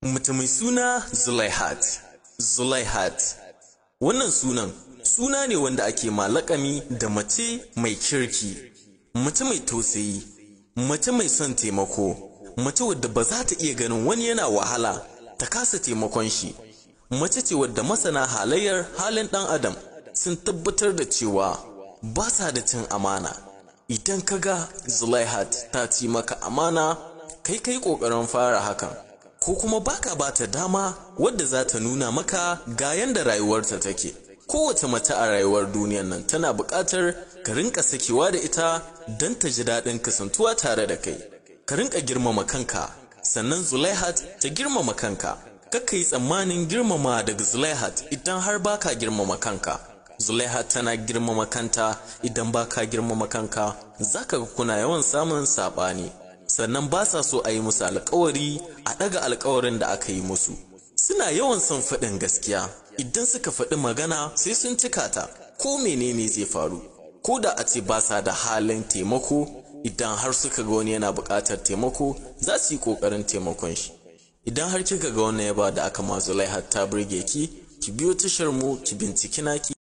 Mace mai suna Zulaihat. Zulaihat. Wannan sunan suna ne wanda ake malakami da mace mai kirki, mace mai tausayi, mace mai son taimako, mace wadda ba za ta iya ganin wani yana wahala ta kasa taimakon shi. Mace ce wadda masana halayyar halin ɗan adam sun tabbatar da cewa ba sa da cin amana. Idan ka ga Zulaihat ta ci maka amana, kai kai ƙoƙarin fara hakan. ko kuma baka bata dama wadda za ta nuna maka ga yanda rayuwarta take kowace mace a rayuwar duniyar nan tana buƙatar ka rinka sakewa da ita don ta ji daɗin kasantuwa tare da kai ka rinka girmama kanka sannan zulaihat ta girmama kanka kakka yi tsammanin girmama daga zulaihat idan har baka girmama kanka zulaihat tana girmama kanta idan baka girmama kanka zaka ga kuna yawan samun saɓani sannan ba sa so a yi musu alkawari a ɗaga alkawarin da aka yi musu suna yawan son faɗin gaskiya idan suka faɗi magana sai sun cika ta ko menene zai faru ko da a ce ba sa da halin taimako idan har suka ga wani yana buƙatar taimako za su yi ƙoƙarin taimakon shi idan har kika ga wannan yaba da aka ma zulaihat ta burge ki ki biyo tashar mu ki binciki naki